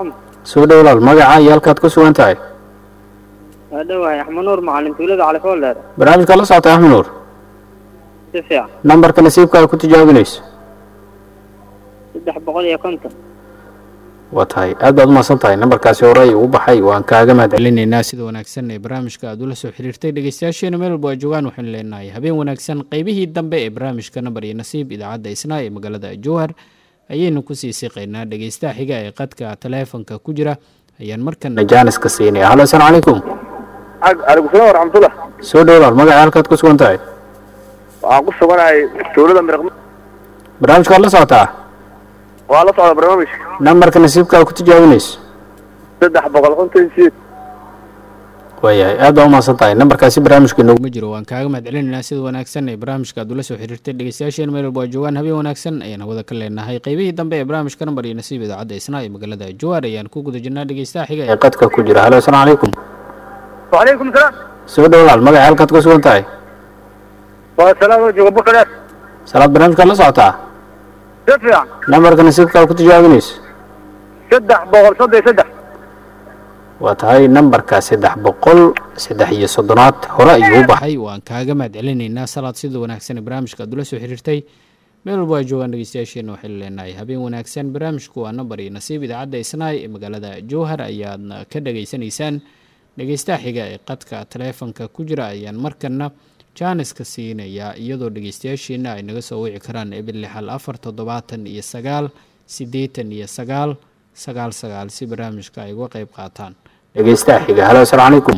Speaker 1: soo dhow walaal magaca iyo halkaad ku sugan tahay
Speaker 3: waa dhowahay axmed nuur macalin tuulada cali fooleer
Speaker 1: barnaamijka la socota axmed nuur
Speaker 3: si fiican
Speaker 1: nambarka nasiibka aad ku tijaabinayso
Speaker 3: saddex boqol iyo konton
Speaker 1: waa tahay aad baad umahadsan tahay nambarkaasi hore ayuu u baxay waan kaaga mahad celinaynaa sida wanaagsan ee barnaamijka aad ula soo xiriirtay dhegeystayaasheena meel walba waa joogaan waxaynu leenahay habeen wanaagsan qeybihii dambe ee barnaamijka nambar iyo nasiib idaacadda isnaa ee magaalada jowhar ayaynu kusii siqaynaa dhegeystaha xiga ee qadka taleefonka ku jira ayaan markana jaaniska siinaya halo asalaamu calaykum
Speaker 3: calaykum salaam waraxmatullah
Speaker 1: soo dhowlaal magaca halkaad ku sugan tahay
Speaker 3: waxaan ku suganahay tuulada miraq
Speaker 1: barnaamijka waad la socotaa
Speaker 3: waa la socda barnaamijka
Speaker 1: nambarka nasiibka aad ku tijaabinayso
Speaker 3: saddex boqol konton iyo sideed
Speaker 1: waayahay aad baa umahadsan tahay nambarkaasi barnaamijka inooguma jiro waan kaaga mahad celinaynaa sida wanaagsan ee barnaamijka aad ula soo xiriirtay dhegeystayaasheen meel walba waa joogaan habeen wanaagsan ayaan hawada ka leenahay qeybihii dambe ee barnaamijka nambar iyo nasiib idaacadda isnaa ee magaalada jowhar ayaan ku guda jirnaa dhegeystaha xiga ee qadka ku jira halo asalaamu calaykum
Speaker 3: wacalaykum salaam
Speaker 1: soo dhowlaal magaca halkaad ku sugan tahay
Speaker 3: waa salaam oo jooga bukadeer
Speaker 1: salaad barnaamijkaad la socotaa
Speaker 3: si fiican
Speaker 1: nambarka nasiibka aad ku tijaabinayso
Speaker 3: saddex boqol soddon iyo saddex
Speaker 1: waa tahay nambarka saddex boqol saddex iyo soddonaad hore ayuu u baxay waan kaaga mahad celinaynaa salaad sida wanaagsan ee barnaamijka aad ula soo xiriirtay meel walba waa joogaan dhegeystayaasheena waxaynu leenahay habeen wanaagsan barnaamijku waa nambar iyo nasiib idaacadda isnaay ee magaalada jowhar ayaadna ka dhageysanaysaan dhegeystaha xiga ee qadka taleefonka ku jira ayaan markana jaaniska siinayaa iyadoo dhegeystayaasheena ay naga soo wici karaan ebil lixal afar toddobaatan iyo sagaal siddeetan iyo sagaal sagaal sagaal si barnaamijka ay uga qayb qaataan dhegeystaha xiga halo asalaamu calaykum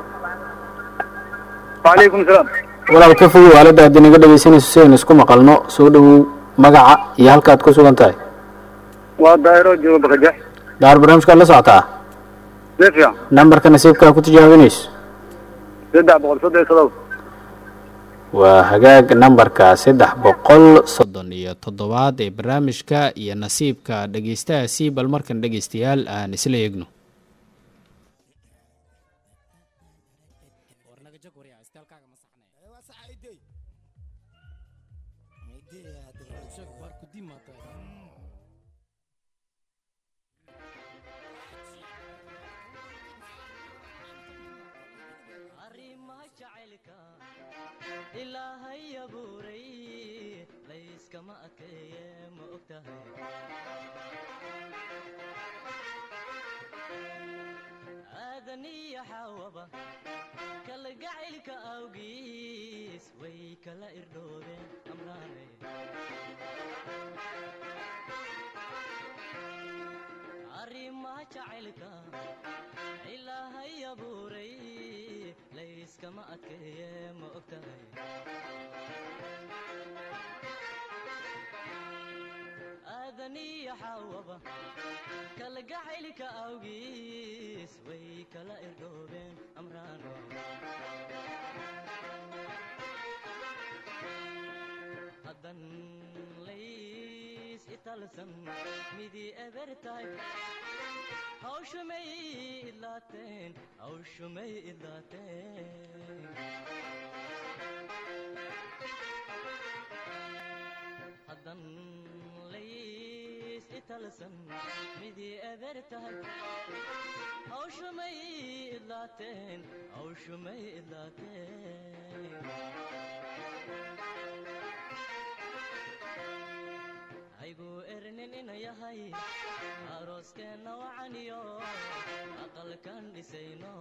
Speaker 3: wacalaykum salaam
Speaker 1: walaal ka fogow aaladda haddii naga dhegeysanayso si aynu isku maqalno soo dhowow magaca iyo halkaad ku sugan tahay
Speaker 3: waa daahiro jooga bakajax
Speaker 1: daar barnaamijkaad la socotaa
Speaker 3: si fiican
Speaker 1: nambarka nasiibkaa ku tijaabinayso
Speaker 3: saddex boqol soddon iyo todoba
Speaker 1: waa hagaag nambarka saddex boqol soddon iyo toddobaad ee barnaamijka iyo nasiibka dhegeystahaasi bal markan dhegeystayaal aan isla eegno
Speaker 9: ilaahay abuuray layskama adkeeye ma og tahay aadan iyo xaawaba kalgacaylka awgiis way kala irdhoobeen amraane arrimaha jacaylka ilaahay abuuray layskama adkeeye ma og tahay aadan iyo xaawaba kalgacaylka awgiis way kala irdhoobeen amraano haddan lays italsan midii eber tahay hawshumay idlaateen hawshumay idlaateen haddan lays italsan midii eber tahay hawshumay idlaateen hawshumay idlaateen haygu ernin ina yahay arooskeenna wacaniyo aqalkan dhisayno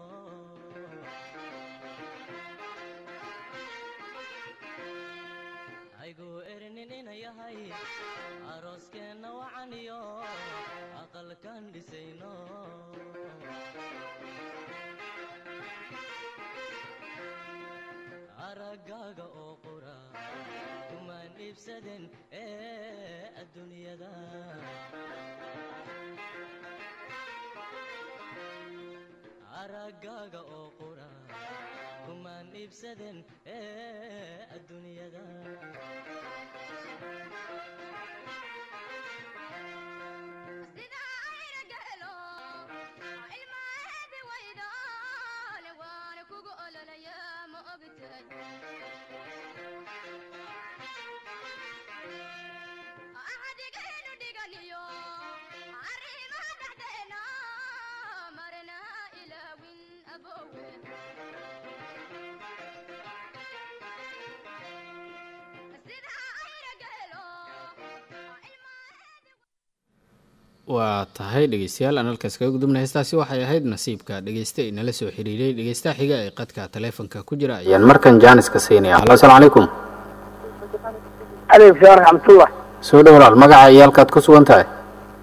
Speaker 9: haygu ernin ina yahay arooskeenna wacaniyo aqalkan dhisayno araggaaga oo qura kumaan iibsaden ee adduunyada araggaaga oo qura kumaan iibsaden ee adduunyada
Speaker 6: axdigaynu dhiganiyo arrimaha dhexdeena
Speaker 1: waa tahay dhegeystayaal aan halkaas kaga gudubna heestaasi waxay ahayd nasiibka dhegeyste inala soo xiriiray dhegeystaha xiga ee qadka taleefonka ku jira ayaan markan jaaniska siinaya halo asalaamu calaykum
Speaker 3: aleykum salaam raxmatullah
Speaker 1: soo dhow walaal magaca iyo halkaad ku sugan tahay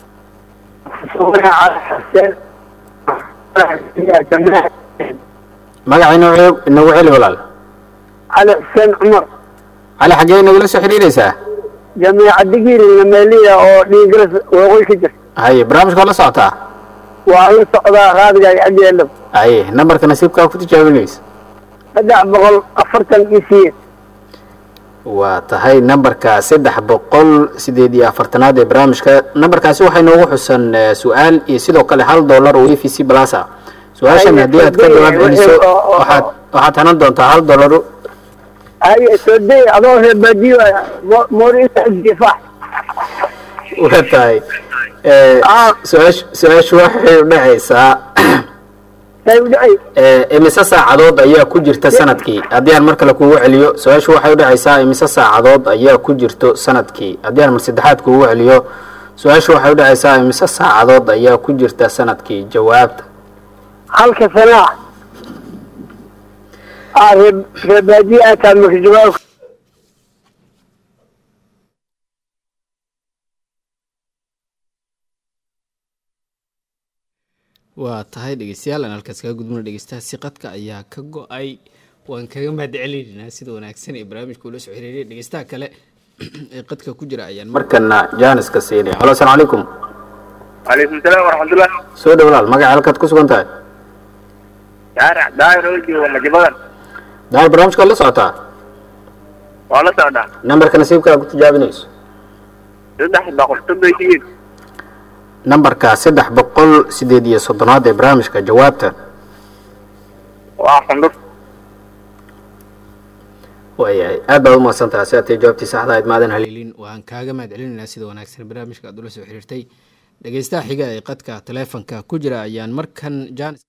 Speaker 1: magaca inoo inagu celi walaal
Speaker 3: cali xuseen cumar
Speaker 1: cali xaggee inagula soo xiriiraysaa
Speaker 3: jamiica digiri nameeliya oo dhiigaras waqooyi ka jirta
Speaker 1: haye barnaamijka waa la socotaa
Speaker 3: waa la socdaa raadiga iyo agyeelow
Speaker 1: haye nambarka nasiibkaa ku tijaabinaysa
Speaker 3: saddex boqol afartan iyo siyeed
Speaker 1: waa tahay nambarka saddex boqol sideed iyo afartanaad ee barnaamijka nambarkaasi waxay noogu xusan eh, su-aal iyo sidoo kale hal dollar oo e v c plus ah su-aashan haddii aad ka jawaab celiso waxaad waxaad hanan doontaa hal dollar
Speaker 3: haye soo day adoo reer baadiyo mooriisa difaac
Speaker 1: waa tahay eh, su-aash su-aashu waxay u dhacaysaa
Speaker 3: say u dhacay
Speaker 1: Eh, imise saacadood ayaa ku jirta sanadkii haddii aan mar kale kugu celiyo su-aashu waxay u dhacaysaa imise saacadood ayaa ku jirto sanadkii haddii aan mar saddexaad kugu celiyo su-aashu waxay u dhacaysaa imise saacadood ayaa ku jirta sanadkii jawaabta
Speaker 3: halka sanaa ah reer reer baadiyo aad tahay marka jawaab
Speaker 1: waa tahay dhegeystayaal aan halkaas kaga gudbuna dhegeystaha siqadka ayaa ka go-ay waan kaga mahadcelinaynaa sida wanaagsan ee barnaamijka ula soo xiriiriyay dhegeystaha kale ee qadka ku jira ayaan markana jaaniska siinaya halo asalaamu calaykum
Speaker 10: calaykum salaam waraxmatullah
Speaker 1: soo dhow walaal magaca halkaad ku sugan tahay
Speaker 10: shaaric daahir oo jooga majabadan
Speaker 1: daal barnaamijka waad la socotaa
Speaker 10: waa la socdaa
Speaker 1: nambarka nasiibka aad ku tijaabinayso
Speaker 10: saddex boqol soddon siyeed
Speaker 1: nambarka saddex boqol sideed iyo soddonaad ee barnaamijka jawaabta
Speaker 10: waa qandhur
Speaker 1: waayahay aad baad u mahadsantaha si aad tay jawaabtii saxda ahayd maadan haleelin waan kaaga mahadcelinaynaa sida wanaagsan barnaamijka aad ula soo xiriirtay dhegeystaha xiga ee qadka taleefonka ku jira ayaan markan jaanis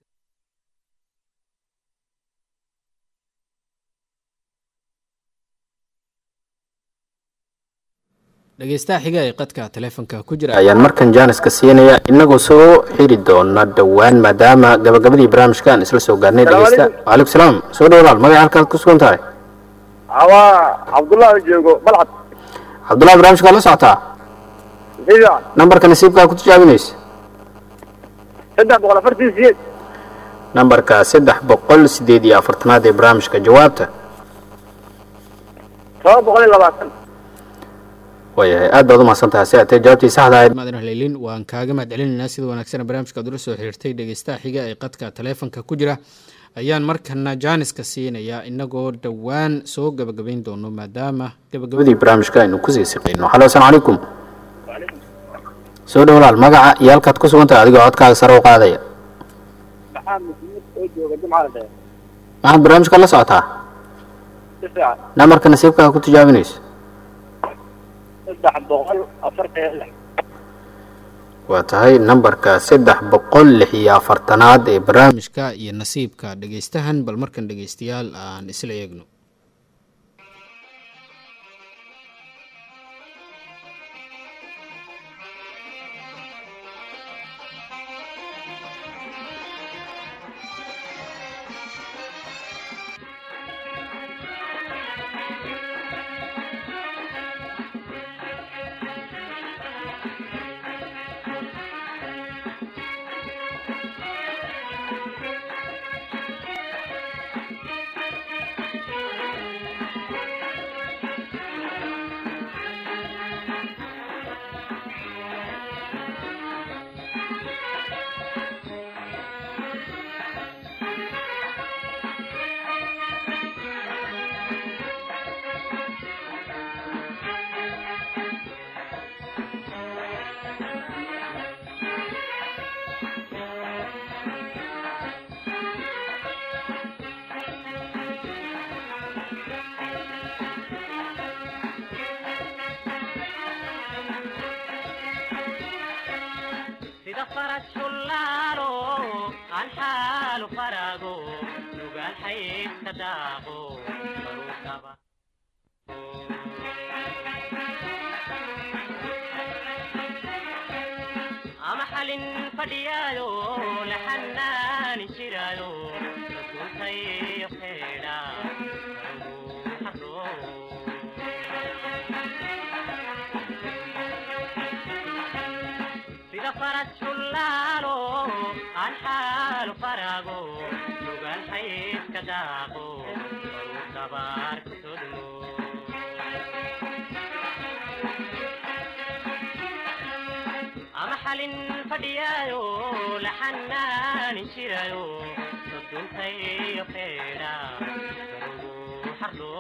Speaker 1: dhegeystaha xiga ee qadka taleefonka ku jira ayaan markan jaaniska siinaya inagoo soo xiri doona dhowaan maadaama gabagabadii barnaamijka aan isla soo gaarnay dhegeysta waalaikum salaam soo dhow walaal magaca halkaad ku sugan tahay
Speaker 10: waa cabdullahi joogo balcad
Speaker 1: cabdullahi barnaamijka waa la socotaa
Speaker 10: sida
Speaker 1: nambarka nasiibkaa ku tijaabinaysa
Speaker 10: saddex boqol afartan siyeed
Speaker 1: nambarka saddex boqol sideed iyo afartanaad ee barnaamijka jawaabta
Speaker 10: todoba boqol iyo labaatan
Speaker 1: waayahay aad baad u mahadsantaha si aad tay jawaabtii saxda ahayd maadan haleelin waan kaaga mahadcelinaynaa sida wanaagsan barnaamijka aad ula soo xiriirtay dhegeystaha xiga ee qadka taleefonka ku jira ayaan markana jaaniska siinayaa inagoo dhowaan soo gabagabayn doono maadaama gabagabadii barnaamijka aynu kusii siqayno halo asalaamu calaykum soo dhow walaal magaca iyo halkaad ku sugan tahay adigoo codkaaga sare u qaadaya
Speaker 10: maxaa muslimid oo jooga jumcada dheer
Speaker 1: maxaad barnaamijka la socotaa
Speaker 10: si fiican
Speaker 1: nambarka nasiibkaa ku tijaabinayso
Speaker 10: saddex boqol afartan iyo lix
Speaker 1: waa tahay nambarka saddex boqol lix iyo afartanaad ee barnaamijka iyo nasiibka dhegeystahan bal markan dhegeystayaal aan isla eegno
Speaker 9: sida faras shullaalo aan xaalu faraago nugaal xaydka daaqo baruukaba fadhiyaayo la xanaani jiraayo rasuulkayo xeedha sida faras xullaalo aan xaalu faraago lugaan xaydka daaqo baruu kabaar ku sodmo ama xalin fadhiyaayo la xanaani jiraayo soduntayo xeedha barugu xardho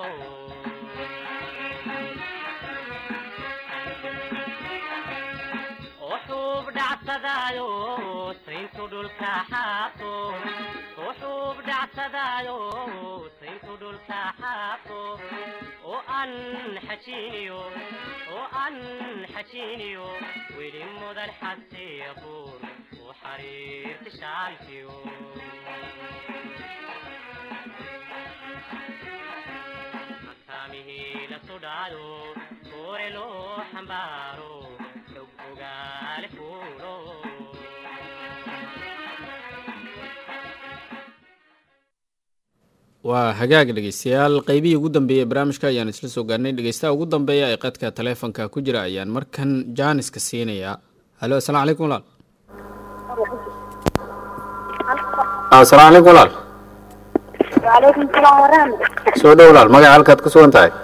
Speaker 9: وحوب دعسدايو سينتو دولكا حاطو وحوب دعسدايو سينتو دولكا حاطو وأن حشينيو وأن حشينيو ويلي مدن حسي يقول وحرير تشالتيو أسامه لسودايو كورلو حمبارو ogaale fuulo
Speaker 1: waa hagaag dhegeystayaal qeybihii ugu dambeeyey ee barnaamijka ayaan isla soo gaarnay dhegeystaha ugu dambeeya ee qadka taleefonka ku jira ayaan markan jaaniska siinayaa halo asalaamu calaykum walaal asalaamu calaykum walaal
Speaker 4: وعليكم السلام ورحمة
Speaker 1: soo dhow walaal magaca halkaad ku sugan tahay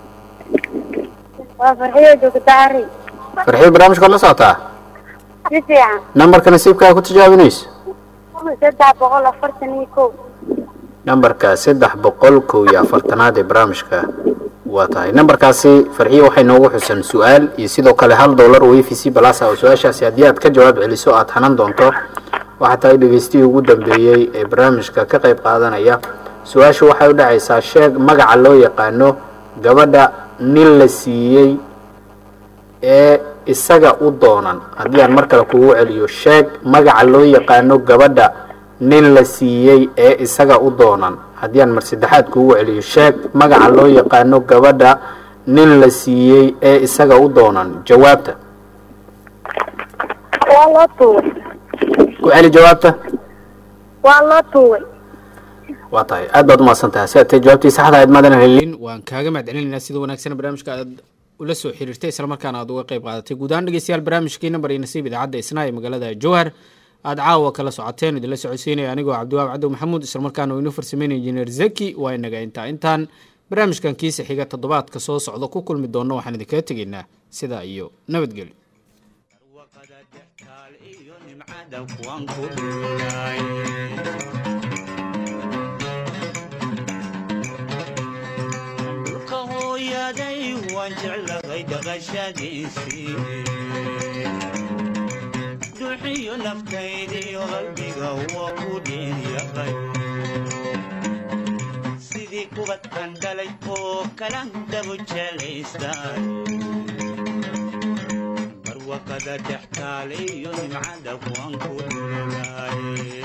Speaker 4: وفرحية جوكتا عري
Speaker 1: farxiyo barnaamijkaad la socotaa
Speaker 4: si fiican
Speaker 1: nambarka nasiibkaa ku tijaabinayso
Speaker 4: saddex boqol afartan iyo kow
Speaker 1: nambarka saddex boqol kow iyo afartanaad ee barnaamijka waa tahay nambarkaasi farxiyo waxay noogu xusan su-aal iyo sidoo kale hal dollar oo a v c balasa oo su-aashaasi haddii aad ka jawaab celiso aad hanan doonto waxaa tahay dhegeystihii ugu dambeeyey ee barnaamijka ka qayb qaadanaya su-aashu waxay u dhacaysaa sheeg magaca loo yaqaano gabadha nin la siiyey ee isaga u doonan haddii aan mar kale kugu celiyo sheeg magaca loo yaqaano gabadha nin la siiyey ee isaga u doonan haddii aan mar saddexaad kugu celiyo sheeg magaca loo yaqaano gabadha nin la siiyey ee isaga u doonan jawaabta
Speaker 4: waa loo tuugay
Speaker 1: ku celi jawaabta
Speaker 4: waa loo tuugay
Speaker 1: waa tahay aad baad umahadsan tahay si aad tahay jawaabtii saxda ahayd maadan helin waan kaaga mahadcelinaynaa sida wanaagsan barnaamijka aad ula soo xiriirtay islamarkaana aad uga qayb qaadatay guud ahaan dhegeystayaal barnaamijkii nambar iyo nasiib idaacadda isnaa ee magaalada jowhar aad caawa kala socoteen idinla socodsiinaya anigoo cabdiwaab cabdi maxamuud islamarkaana uu inoo farsameynaya injineer zaki waa inaga intaa intaan barnaamijkan kiisa xiga toddobaadka soo socda ku kulmi doonno waxaan idinkaga tegaynaa sidaa iyo nabadgelyo
Speaker 11: dhulka hooyaday waan jeclahay dhaqashadiisii duxiyo naftaydiyo qalbiga waa ku dheeryaqay sidii kubadkan dhalay oo kalan dabu jelaystaan barwaqada dhextaaliyo nimcada waan ku dhulay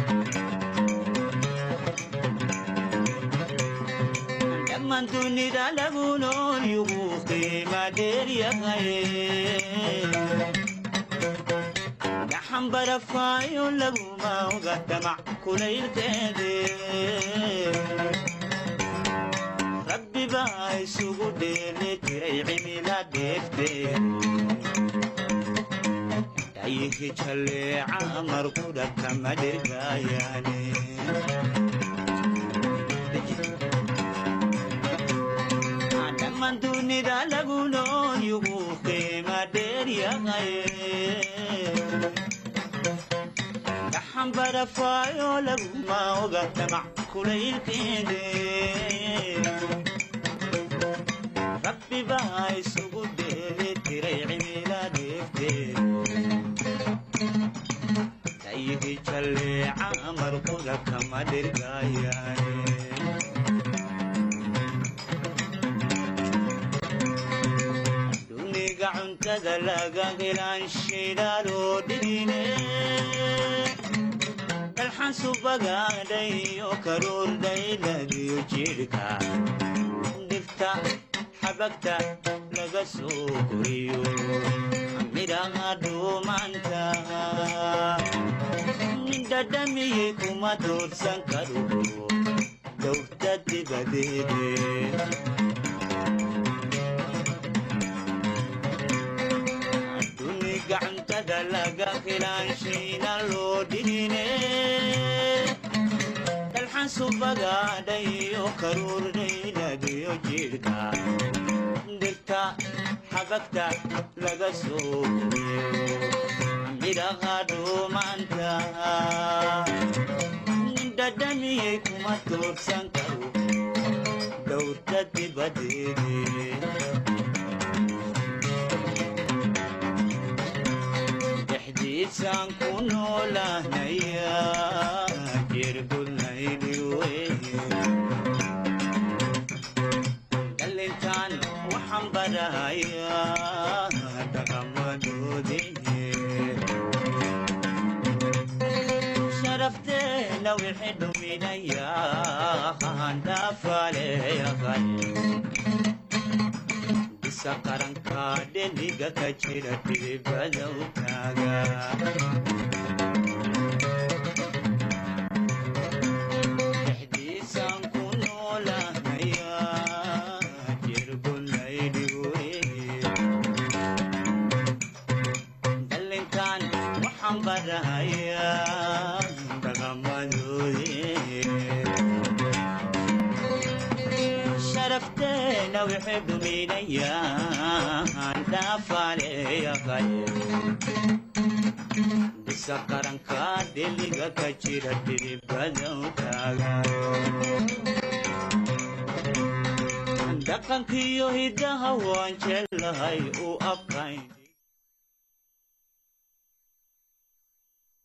Speaker 11: dhammaan dunida lagu nool yugu qiima dheeryahay gaxan barafaayo laguma oga damac kulaylkeede rabbi baa isugu dheeli jiray cimila dheefteed dhayihi jalleeca markudha kama dhirgaayaane dhammaan dunida lagu nool yugu qiima dheeryahay gaxan barafaayo laguma oga damac kulaylkeede rabbi baa isugu dheeli tiray cimila dheefteed dhayihi jalleeca markuda kama dhirgaayaane duniga cuntada laga helaan shidaaloo dhigine dalxan subagaadhayo karuurdhayladiyo jidhka dhirta xabagta laga soo koriyo midhaha dhuumanta nin dhadhamiyey kuma doorsan karo dowda dibadeede duni gacantada laga filaanshiina loo dhigine dalxan subagaadhayo karuurdhaynadiyo jidhka dhirta xabagta laga soo midhaha dhuumanta nin dhadhamiyey kuma toogsan karo dowda dibadeede dhexdiisaan ku noolahnaya jirgudnaydiwe dhalintaan waxaan barahayaa dhaqamadoodii sharafteena wixii dhuminayaa handhaafaleyahay bisa qaranka dheliga ka jira dhibbadow taaga dhexdiisaan ku noolahnaya jirgunaydhiwe dhalintaan waxaan barahayaa dhaqamadoodii sharafteena wixii dhuminayaan dhaafaleeyaqay bisa qaranka dheliga ka jira dhiribadow taaga dhaqankiyo hiddaha waan jeclahay u abkayn